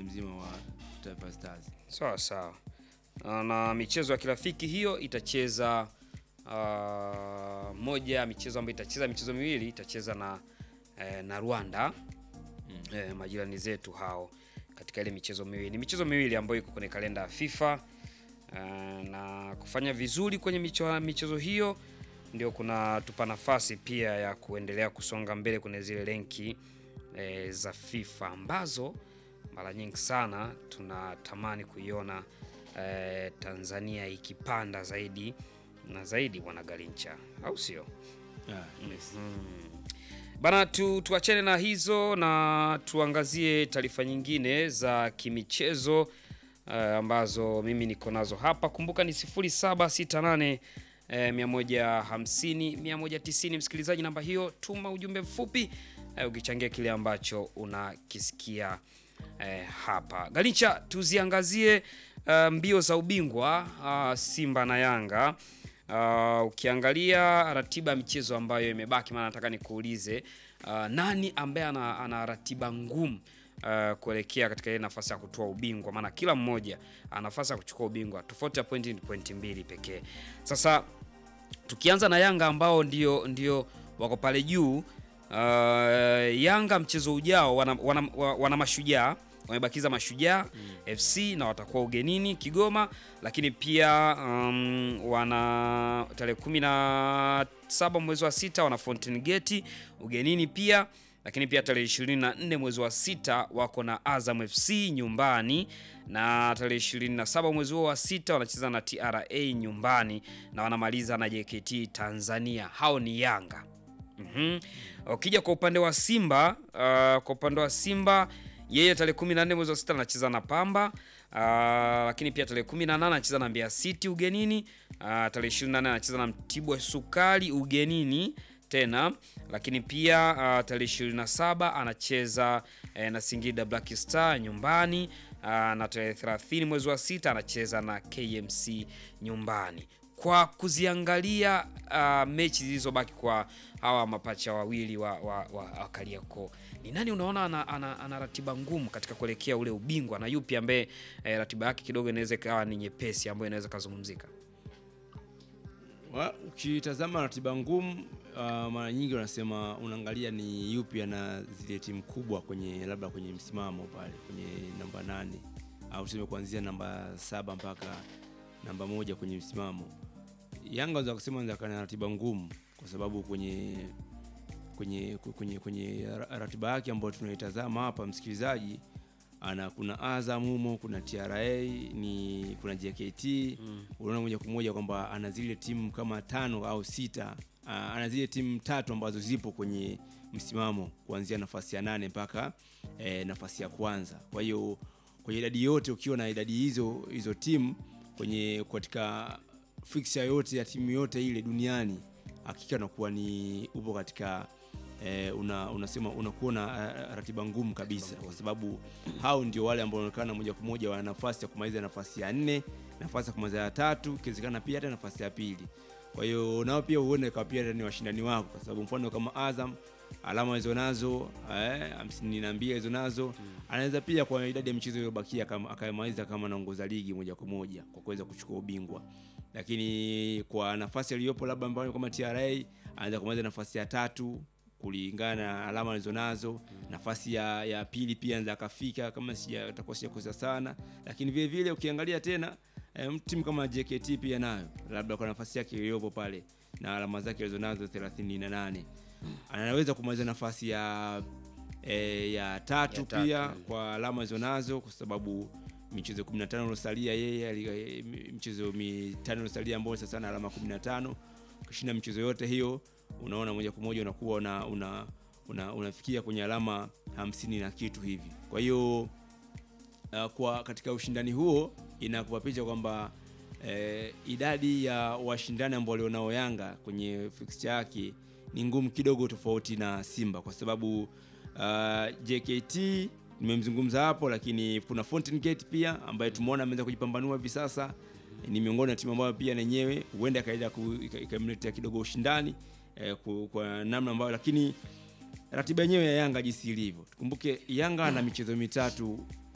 mzima wa Taifa Stars. Sawa sawa. Ah, Na michezo ya kirafiki hiyo itacheza ah, moja ya michezo ambayo itacheza michezo miwili itacheza na eh, na Rwanda eh, majirani zetu hao katika ile michezo miwili. Ni michezo miwili ambayo iko kwenye kalenda ya FIFA ah, na kufanya vizuri kwenye micho, michezo hiyo ndio kunatupa nafasi pia ya kuendelea kusonga mbele kwenye zile renki eh, za FIFA ambazo mara nyingi sana tunatamani kuiona eh, Tanzania ikipanda zaidi na zaidi, bwana Garincha, au sio? Yeah, yes. Bana tu, tuachane na hizo na tuangazie taarifa nyingine za kimichezo uh, ambazo mimi niko nazo hapa. Kumbuka ni 0768 eh, 150 190. Msikilizaji, namba hiyo, tuma ujumbe mfupi eh, ukichangia kile ambacho unakisikia eh, hapa. Galincha, tuziangazie uh, mbio za ubingwa uh, Simba na Yanga. Uh, ukiangalia ratiba ya michezo ambayo imebaki, maana nataka nikuulize uh, nani ambaye ana, ana ratiba ngumu uh, kuelekea katika ile nafasi ya kutoa ubingwa, maana kila mmoja ana nafasi ya kuchukua ubingwa. Tofauti ya pointi ni pointi mbili pekee. Sasa tukianza na Yanga ambao ndio, ndio wako pale juu uh, Yanga mchezo ujao wana, wana, wana mashujaa wamebakiza Mashujaa FC na watakuwa ugenini Kigoma, lakini pia um, wana tarehe kumi na saba mwezi wa sita wana Fountain Gate ugenini pia, lakini pia tarehe 24 mwezi wa sita wako na Azam FC nyumbani, na tarehe 27 mwezi huo wa sita wanacheza na TRA nyumbani na wanamaliza na JKT Tanzania. Hao ni Yanga. Mhm. Ukija kwa upande wa Simba, uh, kwa upande wa Simba yeye tarehe 14 mwezi wa sita anacheza na Pamba. Uh, lakini pia tarehe 18 anacheza na Mbeya City ugenini. Uh, tarehe 28 anacheza na Mtibwa Sukari ugenini tena, lakini pia uh, tarehe 27 anacheza eh, na Singida Black Star nyumbani. Uh, na tarehe 30 mwezi wa sita anacheza na KMC nyumbani. Kwa kuziangalia uh, mechi zilizobaki kwa hawa mapacha wawili wa, wa, wa, wa Kariakoo, ni nani unaona ana, ana, ana ratiba ngumu katika kuelekea ule ubingwa na yupi ambaye eh, ratiba yake kidogo inaweza ikawa ni nyepesi ambayo inaweza kazungumzika? Wa- Ukitazama ratiba ngumu uh, mara nyingi wanasema unaangalia ni yupi ana zile timu kubwa kwenye labda kwenye msimamo pale kwenye namba nane au tuseme kuanzia namba saba mpaka namba moja kwenye msimamo. Yanga wanaweza kusema wanaweza kuwa na ratiba ngumu kwa sababu kwenye kwenye kwenye kwenye ra- ratiba yake ambayo tunaitazama hapa msikilizaji ana kuna Azam humo, kuna TRA ni kuna JKT unaona moja kwa moja kwamba ana zile timu kama tano au sita ah, ana zile timu tatu ambazo zipo kwenye msimamo kuanzia nafasi ya nane mpaka eh, nafasi ya kwanza. Kwa hiyo kwenye idadi yote ukiwa na idadi hizo hizo timu kwenye katika fixture yote ya timu yote ile duniani hakika unakuwa ni upo katika eh, una, unasema unakuwa na eh, ratiba ngumu kabisa, kwa sababu hao ndio wale ambao wanaonekana moja kwa moja wana nafasi ya kumaliza nafasi ya nne, nafasi ya kumaliza ya tatu, ikiwezekana pia hata nafasi ya pili. Kwa hiyo nao pia huenda ikawa pia hata ni washindani wako, kwa sababu mfano kama Azam alama hizo nazo eh, hamsini na mbili hizo nazo anaweza pia kwa idadi ya michezo iliyobakia kama akamaliza kama anaongoza ligi moja kwa moja kwa kuweza kuchukua ubingwa, lakini kwa nafasi aliyopo labda ambayo kama TRA anaweza kumaliza nafasi ya tatu kulingana na alama alizonazo. Nafasi ya, ya pili pia anaweza akafika kama sija atakuwa sijakosa sana, lakini vile vile ukiangalia tena eh, timu kama JKT pia nayo labda kwa nafasi yake iliyopo pale na alama zake alizonazo 38 anaweza kumaliza nafasi ya e, ya tatu Ya tatu, pia mm. kwa alama alizonazo kwa sababu michezo 15 iliyosalia yeye ali- michezo mitano iliyosalia ambayo sasa na alama 15 ukishinda michezo yote hiyo unaona moja kwa moja unakuwa una, una, una, unafikia kwenye alama hamsini na kitu hivi kwa hiyo uh, kwa katika ushindani huo inakupa picha kwamba eh, idadi ya washindani ambao walionao Yanga kwenye fixture yake ni ngumu kidogo, tofauti na Simba kwa sababu uh, JKT nimemzungumza hapo, lakini kuna Fountain Gate pia ambaye tumeona ameweza kujipambanua hivi sasa. Ni miongoni na timu ambayo pia nenyewe huenda ikaenda ku- ika- ikamletea kidogo ushindani eh, ku- kwa namna ambayo, lakini ratiba yenyewe ya Yanga jinsi ilivyo, tukumbuke Yanga ana michezo mitatu